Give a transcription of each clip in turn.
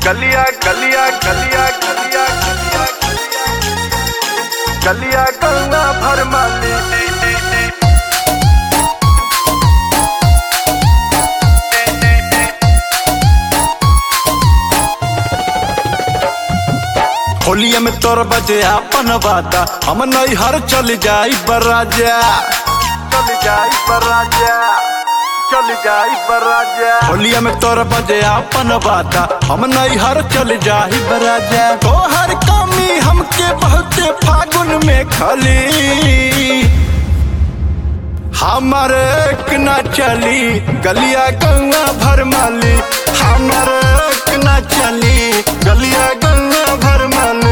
गलिया गलिया गलिया गलिया गलिया गलिया गंगा भर माली होलिया में तोर बजे अपन वादा हम नैहर चल जाई बराजा चल जाई बराजा चल जाई बराजा होलिया में तोर बजे अपन वादा हम नैहर चल जाई बराजा तोहर कमी हमके बहुते फागुन में खली हमर एक ना चली गलिया गंगा भर माली हमर एक ना चली गलिया गंगा भर माली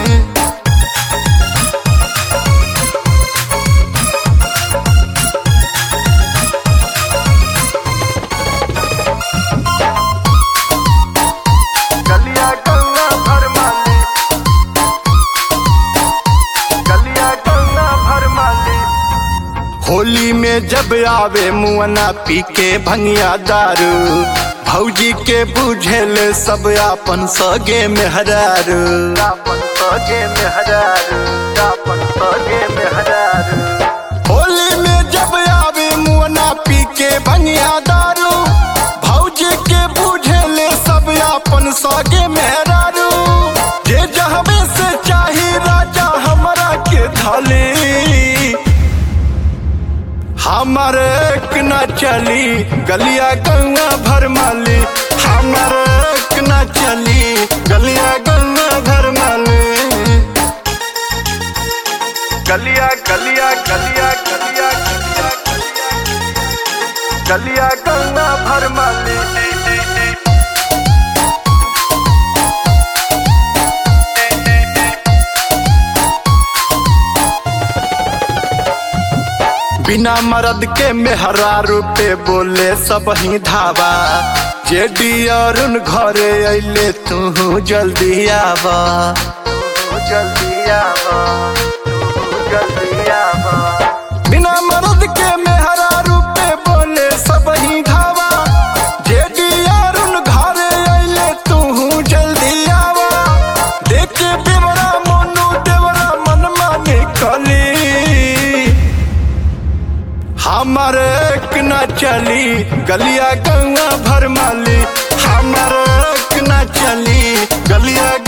गलिया गंगा भर माली गलिया गंगा भर माली होली में जब आवे मुअना पी के भंगिया दारू भौजी के बुझेल सब आपन सगे में हरारू दापन सगे में हजारू दापन सगे में हजारू होली में जब आवे मुअना पी के भंगिया दारू भौजी के बुझेल सब आपन सगे में हरारू जे जहबे से चाही राजा हमरा के थाली हमर एक न चली गलिया गंगा भर माली हमर एक न चली गलिया गंगा भर माली गलिया गलिया गलिया गलिया गलिया गलिया गंगा भर माली बिना मर्द के मेहरा रूपे बोले सब ही धावा जेडी अरुण घरे अइले तू जल्दी आवा तू जल्दी आवा तू जल्दी आवा बिना मर्द के मेहरा रूपे बोले सब ही धावा जेडी अरुण घरे अइले तू जल्दी आवा देखे बेवरा मोनू देवरा मन माने कली हमर एक न चली गलिया गंगा भर माली हमर एक न चली गलिया